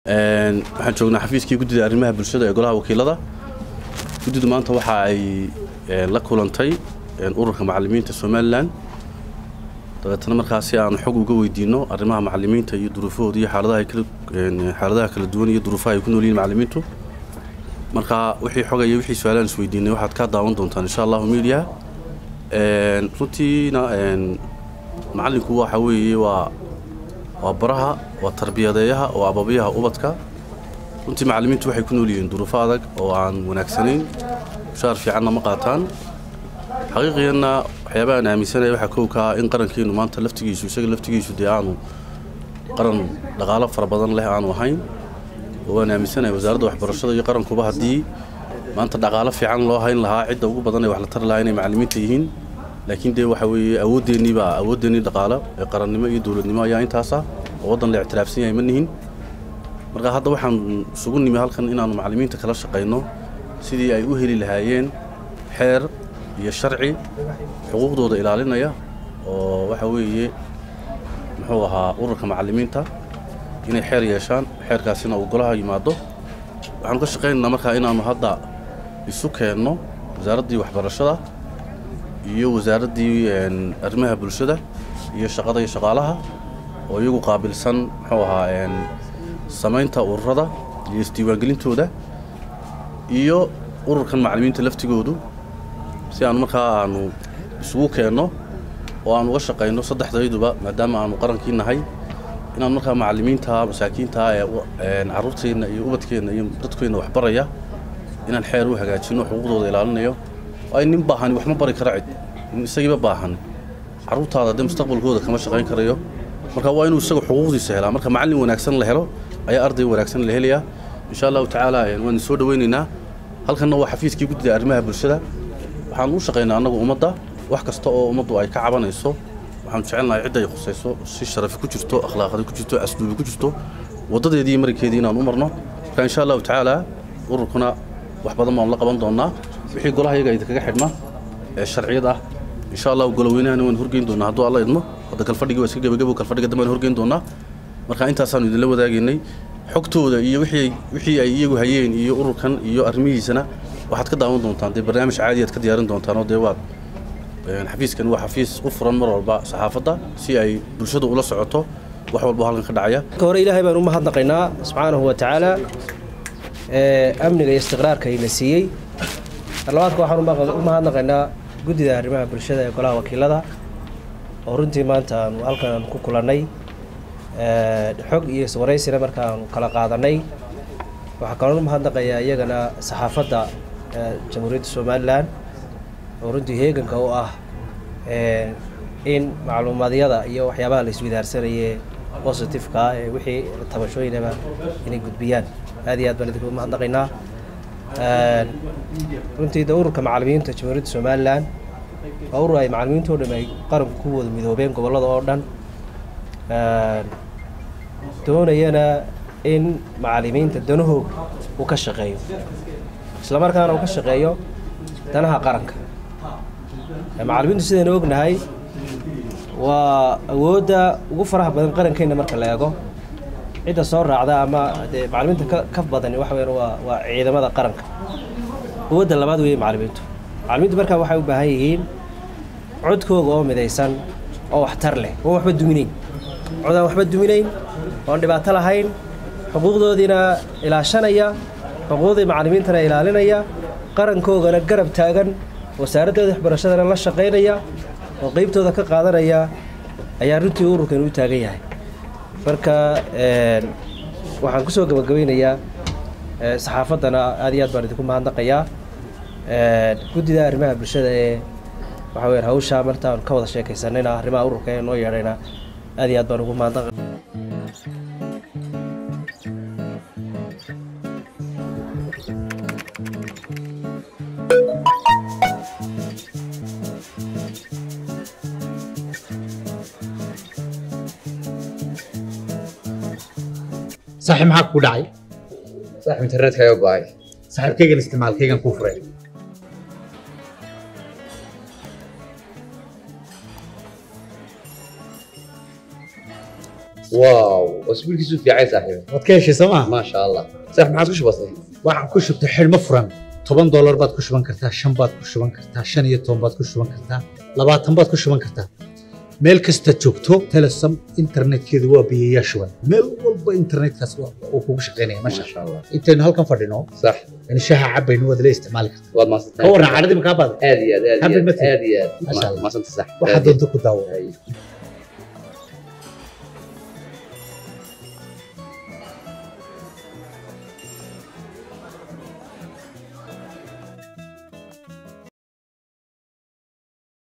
waxaan joognaa xafiiskii guddida arrimaha bulshada ee golaha wakiilada guddidu maanta waxa ay la kulantay ururka macalimiinta somalilan dabeetana markaasi aan xog uga weydiino arrimaha macalimiinta iyo duruufahooda iyo xaaladaha kala duwan iyo duruufaha ay ku nool yihin macalimiintu marka wixii xogaya wixii su-aalaan isweydiinay waxaad ka daawan doontaan insha allahu media runtiina macalinku waxa weeye waa waa baraha waa tarbiyadeeyaha waa ababiyaha ubadka runtii macalimiintu waxay ku nool yihiin duruufo adag oo aan wanaagsanayn mushaar fiicanna ma qaataan xaqiiqiyanna waxyaabaha aan aaminsanaya waxaa kow ka ah in qarankeenu maanta laftigiisu isaga laftigiisu dee aanu qaran dhaqaalo fara badan leh aanu ahayn oo waan aaminsanaya wasaaradda waxbarashada iyo qarankuba haddii maanta dhaqaalo fiican loo hayn lahaa cidda ugu badan ee wax la tari lahaa inay macalimiinta yihiin laakiin dee waxa weeye awooddeenii baa awooddeenii dhaqaalo ee qarannimo iyo dowladnimo ayaa intaas ah oo waddan la ictiraafsan yahay ma nihin marka hadda waxaan isugu nimi halkan inaannu macalimiinta kala shaqayno sidii ay u heli lahaayeen xeer iyo sharci xuquuqdooda ilaalinaya oo waxa weeye muxuu ahaa ururka macalimiinta inay xeer yeeshaan xeerkaasina uu golaha yimaado waxaanu ka shaqaynaynaa markaa inaannu hadda isu keenno wasaaraddii waxbarashada iyo wasaaraddii arrimaha bulshada iyo shaqada iyo shaqaalaha oo iyagu qaabilsan muxuu ahaa samaynta ururada iyo isdiiwaangelintooda iyo ururkan macalimiinta laftigoodu si aanu markaa aanu isugu keenno oo aan uga shaqayno saddexdayduba maadaama aanu qarankii nahay inaan markaa macalimiinta masaakiinta ee carruurteenna iyo ubadkeenna iyo dadkeenna waxbaraya inaan xeer u hagaajino xuquuqdooda ilaalinayo ay nin baahani wax ma bari kara cid nin isagiiba baahan carruurtaada dee mustaqbalkooda kama shaqayn karayo marka waa inuu isaga xuquuqdiisa helaa marka macallin wanaagsan la helo ayaa arday wanaagsan la helayaa insha allahu tacaala waan soo dhawaynaynaa halkanna waa xafiiskii guddida arrimaha bulshada waxaan u shaqaynaa annagu ummadda wax kasta oo ummaddu ay ka cabanayso waxaanu jecelnahay cidda ay khusayso si sharafi ku jirto akhlaaqadi ku jirto asluubi ku jirto waddadeedii iyo marikeedii inaan u marno marka insha allahu tacaala ururkuna wax badan baanu la qaban doonnaa wixii golaha iyaga idinkaga xidhma ee sharciyad ah insha allahu goloweynahana waan horgeyn doonaa hadduu alla idmo hadda kalfadhigii waa iska gebagabo kalfadhiga dambe waan horgeyn doonaa marka intaasaanu idinla wadaagaynay xogtooda iyo wixii wixii ay iyagu hayeen iyo ururkan iyo arrimihiisana waxaad ka daawan doontaan dee barnaamij caadi aad ka diyaarin doontaan oo dee waad xafiiskan waa xafiis u furan mar walba saxaafadda si ay bulshadu ula socoto wax walba halkan ka dhacaya marka hore ilaahay baan u mahadnaqaynaa subxaanahu wa tacaala amniga iyo istiqraarka ina siiyey labaadka waxaan u mahadnaqaynaa guddida arrimaha bulshada ee golaha wakiilada oo runtii maanta aanu halkan aanu ku kulannay xog iyo iswaraysina marka aanu kala qaadanay waxaa kaloo u mahadnaqayaa iyagana saxaafadda jamhuuriyadda somalilan oo runtii heeganka u ah in macluumaadyada iyo waxyaabaha la iswidaarsanaye positifeka ah ee wixii tabashooyinaba inay gudbiyaan aad iyo aad baan idinku mahadnaqaynaa runtii de ururka macalimiinta jamhuuriyadda somalilan waa urur ay macalimiinta o dham ay qaranku ku wada midoobeen gobollada oo dhan doonayana in macalimiinta danahooga uu ka shaqeeyo isla markaana uu ka shaqeeyo danaha qaranka macalimiintu sidaynu ognahay waa awoodda ugu faraha badan qarankeenna marka la eego cidda soo raacda ama dee macalimiinta ka ka badani waxa weyan waa waa ciidamada qaranka awoodda labaad weeye macalimiintu macalimiintu markaa waxay u baahan yihiin codkooga oo midaysan oo waxtar leh oon waxba duminayn cod aan waxba duminayn oon dhibaato lahayn xuquuqdoodiina ilaashanaya xuquuqdii macalimiintana ilaalinaya qarankoogana garab taagan wasaaradooda waxbarashadana la shaqaynaya oo qeybtooda ka qaadanaya ayaa runtii ururkan u taagan yahay marka waxaan ku soo gabagabaynayaa saxaafaddana aad iyo aad baan idinku mahadnaqayaa guddida arrimaha bulshada ee waxa weya hawshaa martaan ka wada sheekaysanayna arrimaha ururka ee noo yeedhayna aad iyo aad baan ugu mahadnaqa saaxiib maxaa kugu dhacay saaxiib internetkaaga go'ay saaxiibkaygan isticmaalkaygan kuu furay waaw wasbiilkiisu fiicay saaxiib waad ka heshay soo maa maasha allah saaxiib maxaad ku shubatay waxaan ku shubtay xidhmo furan toban doolar baad ku shuban kartaa shan baad ku shuban kartaa shan iyo toban baad ku shuban kartaa labaatan baad ku shuban kartaa meel kasta joogto telesom internetkeedu waa biyayaa shuban meel walba internetkaas waa- uu kugu shaqaynaya masha maasha allah intaynu halkan fadhino sax in shaha cabaynu waad la isticmaali kartaa waad ka maasantahay warran cadhadii makaa baada aad iyo aad aad iyo Happy aad birthday. aad iyo aad Maasha Allah. maasanta sax waxaad doonto ku daawo Ay.